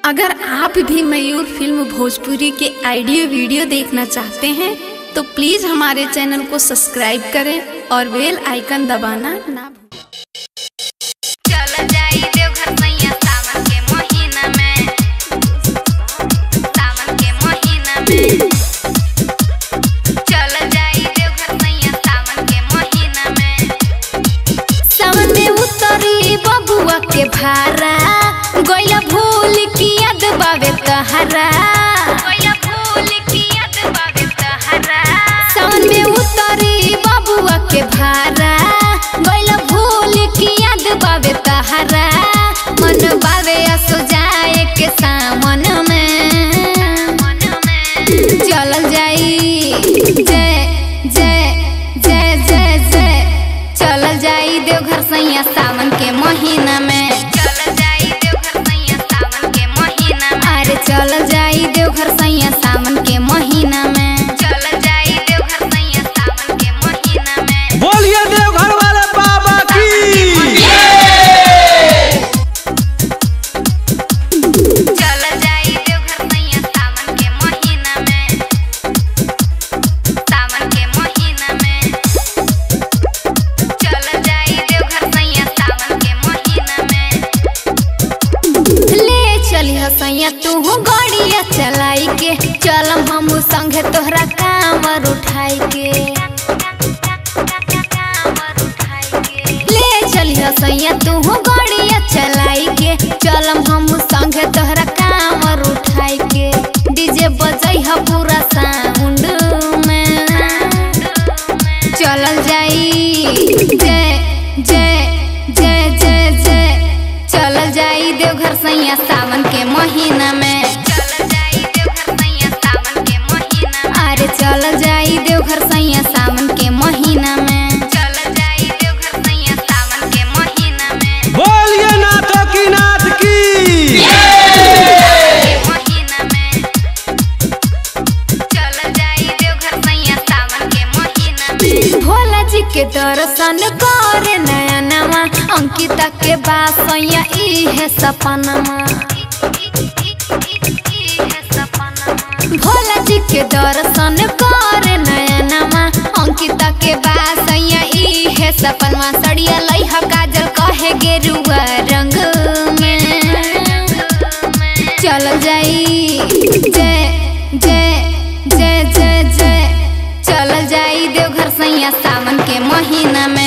अगर आप भी मयूर फिल्म भोजपुरी के ऑडियो वीडियो देखना चाहते हैं तो प्लीज हमारे चैनल को सब्सक्राइब करें और बेल आइकन दबाना ना भूलें। चल जाई देवघर सैया सावन के महीना में सावन के महीना में चल जाई देवघर सैया सावन के महीना में सावन में उतरी बबुआ के भारा गैला भूल की याद बावे तहरा कोइला फूल की याद बावे तहरा सावन में उतरी बबुआ के भारा गैला भूल की याद बावे तहरा मन बावे असो जाए के सामन में मन में चलल जाई जय जय जय जय जय चलल जाई देवघर सैया सावन के महीना में चल जाई देवघर सैया सावन के महीना में अरे चलल जाई देवघर सैया सावन के महीना में चल जाई देवघर सैया सावन के महीना में बोलिए देवघर वाले बाबा की चल जाई देवघर सैया सावन के महीना में सावन के महीना में चल जाई देवघर सैया सावन के महीना में ले चली सैया तू गाड़िया चलाई के चलम हम संगे तोहरा कामर उठाई के कांवर उठाई के ले चलिया सैया तू गाड़िया चलाई के चलम हम संगे तोहरा कामर उठाई के डीजे बजई ह पूरा साउंड में चलल जाई जय जय जय जय जय चलल जाई देवघर सैया सावन के महीना में चल जाई देवघर सैया सावन के महीना में अरे चलल जाई देवघर सैया सावन के महीना में चल जाई देवघर सैया सावन के महीना में बोलिए नाथों की नाथ की के महीना में चल जाई देवघर सैया सावन के महीना में भोला जी के दर्शन करे नया नवा अंकिता के बासैया इहे सपनमा भोला जी के दर्शन करे नया नवा अंकिता के बासैया इहे सपनमा सड़िया लइहा काजल कहे गेरुआ रंग में चल जाई जय जय जय जय जय चल जाई देवघर सैया सावन के महीना में